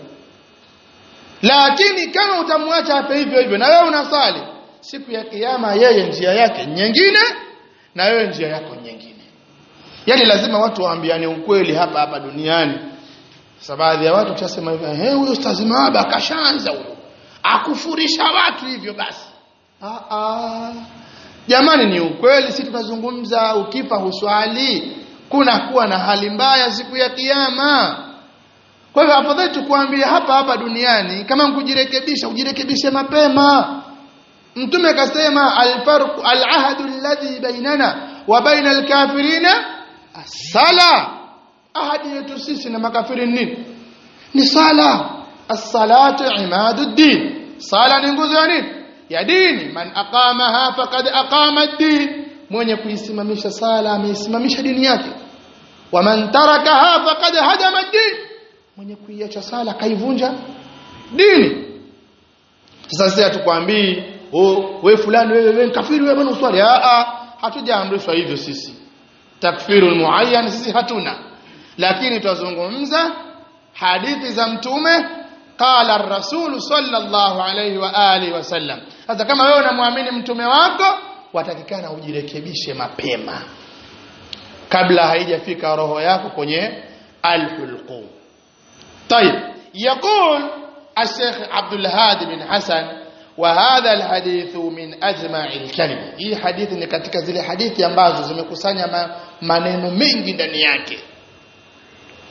lakini kama utamwacha hapa hivyo hivyo na wewe unasali siku ya kiyama yeye njia yake nyingine na wewe njia yako nyingine yani lazima watu waambiane ukweli hapa hapa duniani sasa baadhi ya watu tutasema hivyo eh huyo ustazi Maaba kashaanza huyo akufurisha watu hivyo basi ah ah jamani ni ukweli si tunazungumza ukifa huswali kuna kuwa na hali mbaya siku ya kiyama kwa hivyo afadhali tukuambia hapa hapa duniani kama kujirekebisha ujirekebishe mapema mtume akasema alfarq alahdu alladhi bainana wa baina alkafirina as-sala ahadi yetu sisi na makafiri nini ni sala as-salatu imaduddin sala ni nguzo ya nini ya dini man aqamaha faqad aqama ad-din mwenye kuisimamisha sala ameisimamisha dini yake wa man tarakaha faqad hadama ad-din mwenye kuiacha sala kaivunja dini sasa sisi hatukwambii oh wewe fulani wewe wewe kafiri wewe bwana uswali a a hatujaamrishwa hivyo sisi takfirul muayyan sisi hatuna lakini tuzungumza hadithi za mtume qala ar-rasul sallallahu alayhi wa alihi wasallam sasa kama wewe unamwamini mtume wako watakikana ujirekebishe mapema kabla haijafika roho yako kwenye al-hulqum طيب يقول الشيخ عبد الهادي بن حسن وهذا الحديث من اجمع الكلم hii hadithi ni katika zile hadithi ambazo zimekusanya maneno mengi ndani yake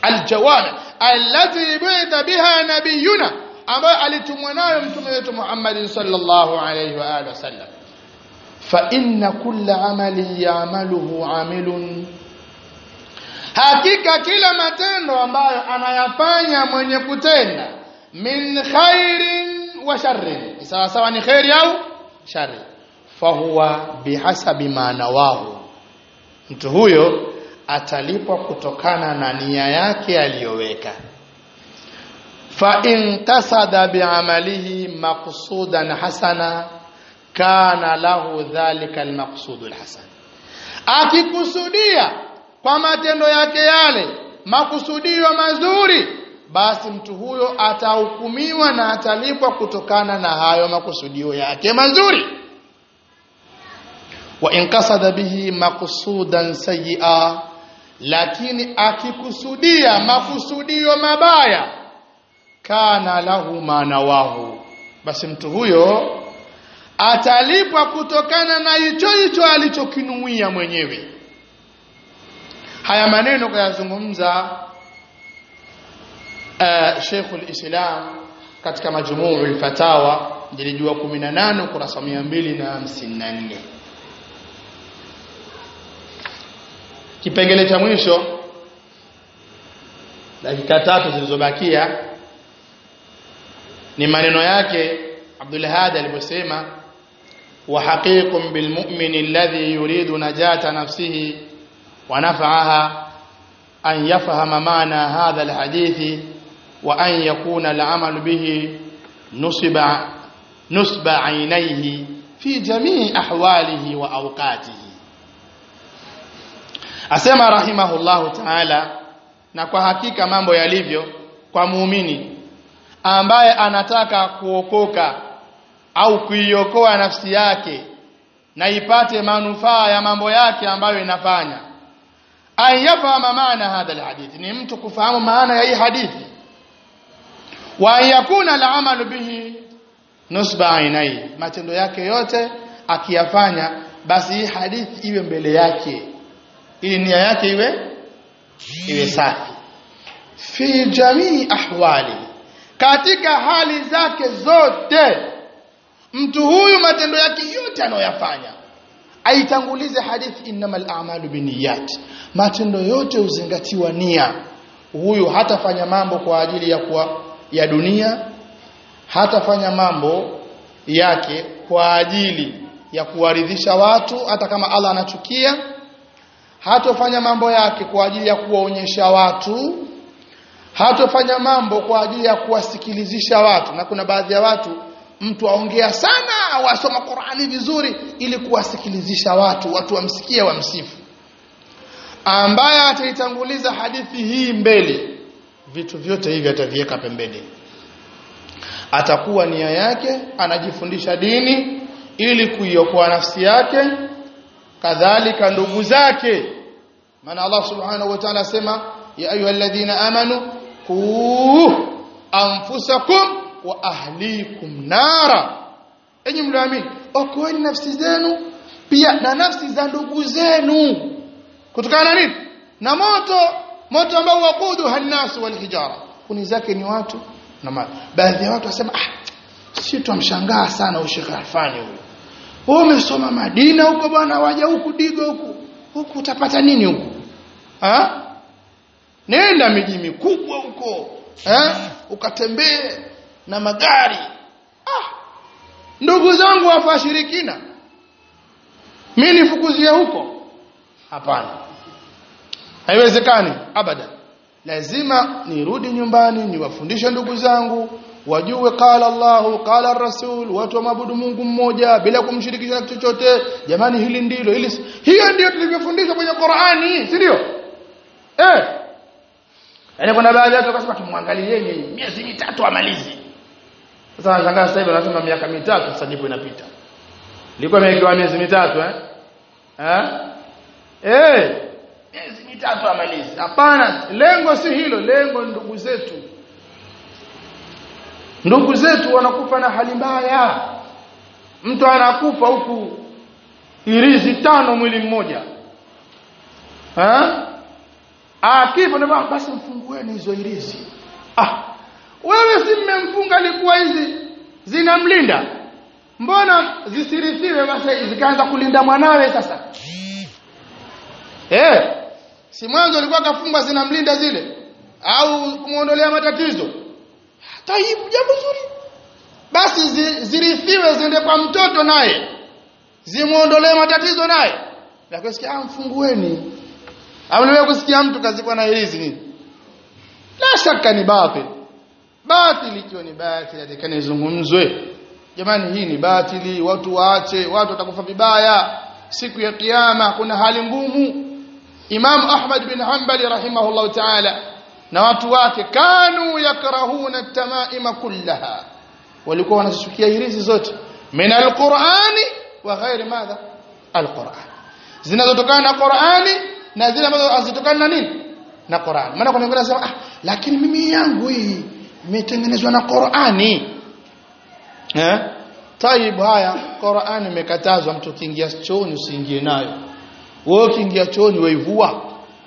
aljawami allati bu'itha biha nabiyuna ambayo alitumwa nayo mtume wetu Muhammad sallallahu alayhi wa alihi wasallam fa inna kulla amali ya'maluhu 'amilun hakika kila matendo ambayo anayafanya mwenye kutenda min khairin wa sharrin sawa sawa ni khairi au shari fahuwa bihasabi ma nawahu mtu huyo atalipwa kutokana na nia yake aliyoweka fa in qasada bi'amalihi maqsudan hasana kana lahu dhalika almaqsudul hasan akikusudia kwa matendo yake yale makusudio mazuri basi mtu huyo atahukumiwa na atalipwa kutokana na hayo makusudio yake mazuri wa in qasada bihi maqsudan sayyi'a lakini akikusudia makusudio mabaya kana lahu manawahu basi mtu huyo atalipwa kutokana na hicho hicho alichokinuia mwenyewe haya maneno kayazungumza uh, Sheikhul Islam katika majmu'ul fatawa jilijua 18 ukurasa 254 kipengele cha mwisho dakika tatu zilizobakia ni maneno yake Abdul Hadi aliposema wa haqiqun bil mu'min alladhi yuridu najata nafsihi wa naf'aha an yafhama maana hadha al hadithi wa an yakuna al amal bihi nusiba nusba aynayhi fi jamii ahwalihi wa awqatihi asema rahimahullahu ta'ala na kwa hakika mambo yalivyo kwa muumini ambaye anataka kuokoka au kuiokoa nafsi yake na ipate manufaa ya mambo yake ambayo inafanya ayafahama maana hadha alhadith ni mtu kufahamu maana ya hii hadithi wa yakuna al'amalu bihi nusba ainai matendo yake yote akiyafanya basi hii hadithi iwe mbele yake ili nia yake iwe iwe safi fi jamii ahwali katika hali zake zote mtu huyu matendo yake yote anayoyafanya aitangulize hadithi innamal a'malu binniyat matendo yote huzingatiwa nia huyu hatafanya mambo kwa ajili ya kwa, ya dunia hatafanya mambo yake kwa ajili ya kuwaridhisha watu hata kama Allah anachukia hatofanya mambo yake kwa ajili ya kuwaonyesha watu hatofanya mambo kwa ajili ya kuwasikilizisha watu na kuna baadhi ya watu mtu aongea sana au asoma Qur'ani vizuri ili kuwasikilizisha watu watu wamsikie wamsifu ambaye ataitanguliza hadithi hii mbele vitu vyote hivi ataviweka pembeni atakuwa nia yake anajifundisha dini ili kuiokoa nafsi yake kadhalika ndugu zake maana Allah subhanahu wa ta'ala asema ya ayyuhalladhina amanu qu anfusakum wa ahlikum nara enyi mlioamini okoeni nafsi zenu pia na nafsi za ndugu zenu kutokana na nini na moto moto ambao waqudu hannasu wal hijara kuni zake ni watu na mali baadhi ya watu wasema ah si tumshangaa sana ushekh Alfani huyo wewe umesoma Madina huko bwana waja huku digo huku huku utapata nini huku ha nenda miji mikubwa huko eh ukatembee na magari ah ndugu zangu wafashirikina mimi nifukuzie huko hapana haiwezekani abadan lazima nirudi nyumbani niwafundishe ndugu zangu wajue qala Allahu qala rasul watu waabudu Mungu mmoja bila kumshirikisha na chochote jamani hili ndilo hili hiyo ndio tulivyofundishwa kwenye Qur'ani si ndio eh yaani kuna baadhi ya watu wakasema tumwangalieni miezi mitatu amalizi sasa nashangaa sasa hivi wanasema miaka mitatu sasa ndipo inapita ilikuwa imewekewa miezi mitatu eh eh eh miezi mitatu amalizi hapana lengo si hilo lengo ndugu zetu ndugu zetu wanakufa na hali mbaya mtu anakufa huku irizi tano mwili mmoja ha? akifa ndio basi mfungueni hizo irizi ah wewe si mmemfunga alikuwa hizi zinamlinda mbona zisirithiwe basi zikaanza kulinda mwanawe sasa eh si mwanzo alikuwa kafungwa zinamlinda zile au kumuondolea matatizo taibu jambo zuri basi zi, zirithiwe ziende kwa mtoto naye zimuondolee matatizo naye lakini sikia mfungueni au niwe kusikia mtu kazikwa na hizi nini la shaka ni batil batili ikiwa ni batili atakane izungumzwe jamani hii ni batili watu waache watu watakufa vibaya siku ya kiyama kuna hali ngumu Imam Ahmad bin Hanbali rahimahullah ta'ala na watu wake kanu yakrahuna tamaima kullaha walikuwa wanasukia hirizi zote min alqur'ani wa ghairi madha alquran zinazotokana na Qur'ani na zile ambazo hazitokana na nini na Qur'an maana kuna wengine wanasema ah lakini mimi yangu hii imetengenezwa na Qur'ani eh Taib haya Qur'ani imekatazwa mtu kiingia chooni usiingie nayo wewe ukiingia chooni waivua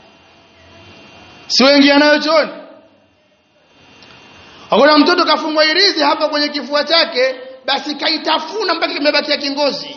si waingia nayo chooni Hakuna mtoto kafungwa irizi hapa kwenye kifua chake basi kaitafuna mpaka kimebakia kingozi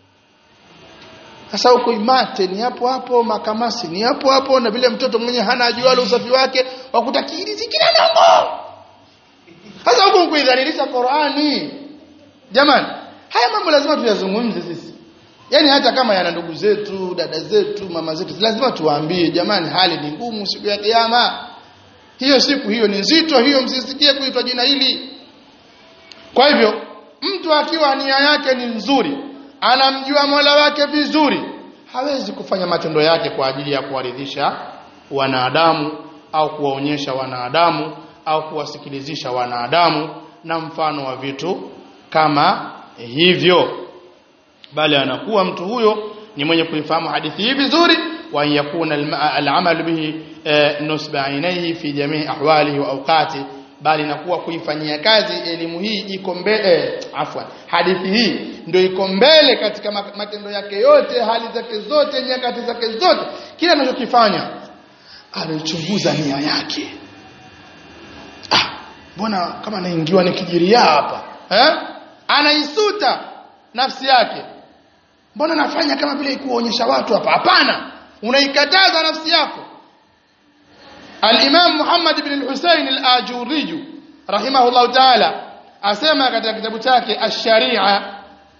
sasa huko imate ni hapo hapo makamasi ni hapo hapo na vile mtoto mwenye hana ajualo usafi wake wakutakirizi kila nango sasa huko kuidhalilisha Qur'ani jamani haya mambo lazima tuyazungumze sisi yani hata kama yana ndugu zetu dada zetu mama zetu lazima tuwaambie jamani hali ni ngumu siku ya kiyama hiyo siku hiyo ni nzito hiyo msisikie kuitwa jina hili kwa hivyo mtu akiwa nia yake ni nzuri anamjua Mola wake vizuri hawezi kufanya matendo yake kwa ajili ya kuwaridhisha wanadamu au kuwaonyesha wanadamu au kuwasikilizisha wanadamu na mfano wa vitu kama hivyo bali anakuwa mtu huyo ni mwenye kuifahamu hadithi hii vizuri wa yakuna al-amal bihi nusba ainihi fi jamii ahwalihi wa awqati bali nakuwa kuifanyia kazi elimu hii iko mbele afwan hadithi hii ndio iko mbele katika matendo yake yote hali zake zote nyakati zake zote kila anachokifanya anachunguza nia yake ah mbona kama naingiwa nikijiria hapa eh anaisuta nafsi yake mbona nafanya kama vile kuonyesha watu hapa hapana unaikataza nafsi yako Al-Imam Muhammad ibn al-Husayn al-Ajurri rahimahullah ta'ala asema katika kitabu chake Ash-Sharia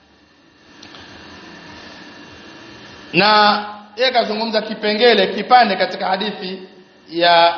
na yeye kazungumza kipengele kipande katika hadithi ya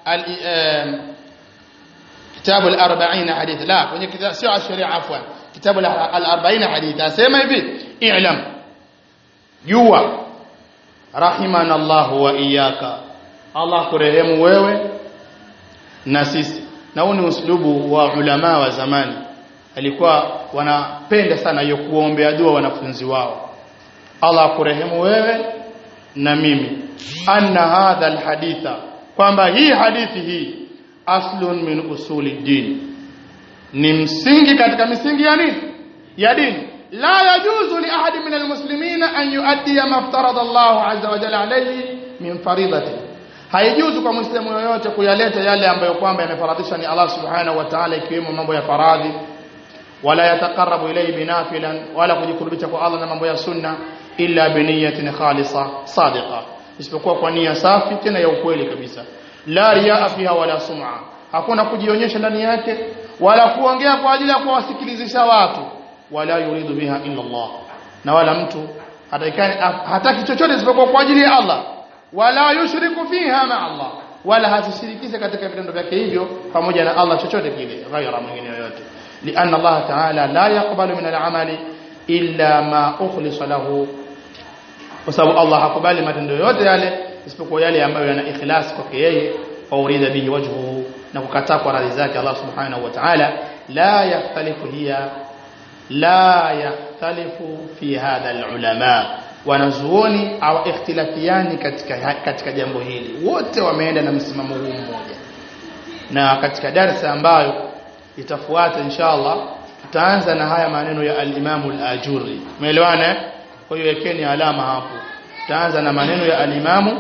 kitabu al-40 hadith la kwenye kitabu sio Ash-Sharia afwan kitabu al-40 hadith asema hivi i'lam jua rahimana Allah wa iyyaka Allah kurehemu wewe na sisi na huu ni uslubu wa ulama wa zamani alikuwa wanapenda sana hiyo kuombea dua wanafunzi wao Allah kurehemu wewe na mimi anna hadha alhaditha kwamba hii hadithi hii aslun min usuli din ni msingi katika misingi ya nini ya dini la yajuzu li ahadi min almuslimina an yuaddi ma aftarada Allah azza wa jalla alayhi min faridatihi haijuzu kwa muislamu yoyote kuyaleta yale ambayo kwamba yamefaradhisha ni Allah subhanahu wa ta'ala ikiwemo mambo ya faradhi wala yataqarrabu ilayhi binafilan wala kujikurubisha kwa Allah na mambo ya sunna illa biniyatin khalisa sadiqa isipokuwa kwa nia safi tena ya ukweli kabisa la riyaa fiha wala sum'a hakuna kujionyesha ndani yake wala kuongea kwa ajili ya kuwasikilizisha watu wala yuridu biha illa Allah na wala mtu hataki chochote isipokuwa kwa ajili ya Allah wala yushriku fiha ma Allah wala hasishirikishe katika vitendo vyake hivyo pamoja na Allah chochote kile ghaira mwingine yoyote lianna Allah ta'ala la yaqbalu min al-amali illa ma ukhlisa lahu kwa sababu Allah hakubali matendo yote yale isipokuwa yale ambayo yana ikhlas kwake yeye wa urida bihi wajhuhu na kukataa kwa radhi zake Allah subhanahu wa ta'ala la yahtalifu hiya la yahtalifu fi hadha al-ulama wanazuoni au ikhtilafiani katika katika jambo hili wote wameenda na msimamo huu mmoja na katika darasa ambayo itafuata inshallah tutaanza na haya maneno ya al-Imam al-Ajurri umeelewana kwa hiyo wekeni alama hapo tutaanza na maneno ya al-Imam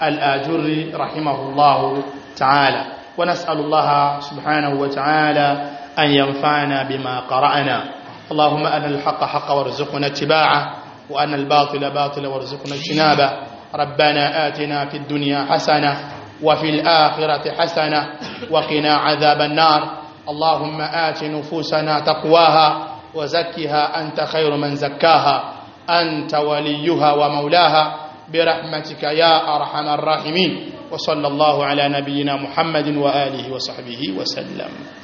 الآجري رحمه الله تعالى ونسأل الله سبحانه وتعالى أن ينفعنا بما قرأنا اللهم أن الحق حق وارزقنا اتباعه وأن الباطل باطل وارزقنا اجتنابه ربنا آتنا في الدنيا حسنة وفي الآخرة حسنة وقنا عذاب النار اللهم آت نفوسنا تقواها وزكها أنت خير من زكاها أنت وليها ومولاها برحمتك يا أرحم الراحمين وصلى الله على نبينا محمد وآله وصحبه وسلم